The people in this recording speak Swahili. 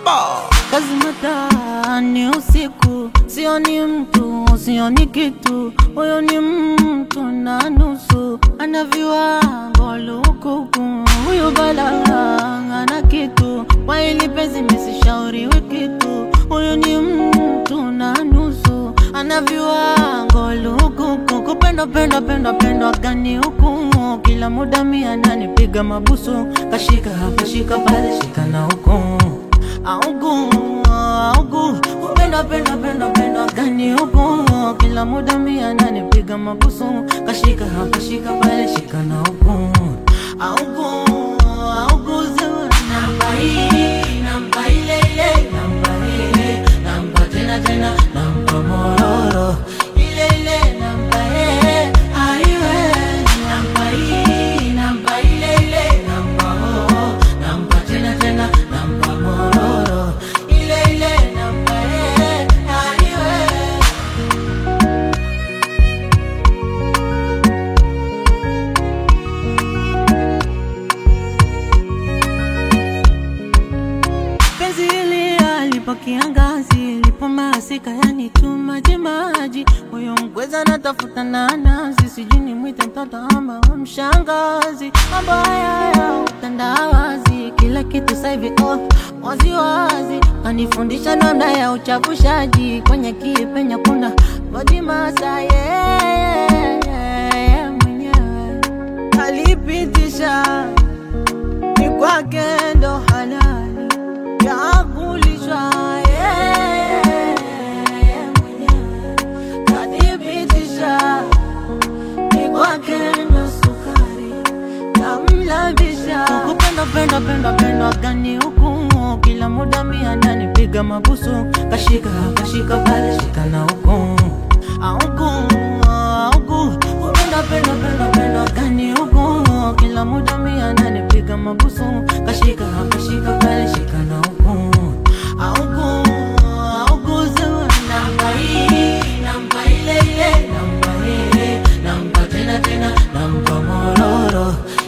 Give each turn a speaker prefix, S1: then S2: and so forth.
S1: Baba.
S2: kazi matani usiku, sioni mtu, sioni kitu, huyo ni mtu na nusu, ana viwango lukuku, huyu bala ana kitu, kwa hili penzi mesishauriwi kitu, huyu ni mtu na nusu, ana viwango lukuku, kupenda penda penda penda gani huku, kila muda mia ananipiga mabusu, kashika hapa shika pale shika na huku augu augu kupenda penda penda penda gani huku kila muda mia ananipiga mabusu kashika hapa shika pale shika na huku augu augu zewa namba hii namba ile ile namba ile namba tena tena namba mororo ile ile namba eh aiwe namba hii namba ile ile namba oh namba tena tena namba mororo ile ile namba eh aiwe penzi hili alipo kiangazi lipo masika yani tu maji maji huyo mkweza natafuta nanasi sijui ni mwite mtoto ama wa mshangazi mambo haya ya utandawazi kila kitu saivi oh, wazi wazi anifundisha namna ya uchavushaji kwenye kipenya kuna bodi masa yeah, yeah, mwenyewe alipitisha ni kwake ndo halali ya kulishwa yeye mwenyewe kadhibitisha ni kwake ndo sukari kamlabisha kupenda penda penda penda gani huku kila muda mia ananipiga mabusu kashika kashika pale shika na huku auku auku kupenda penda penda penda gani huku kila muda mia ananipiga mabusu kashika kashika pale shika na huku auku auku zewa namba hii namba ile ile namba ile namba tena tena namba mororo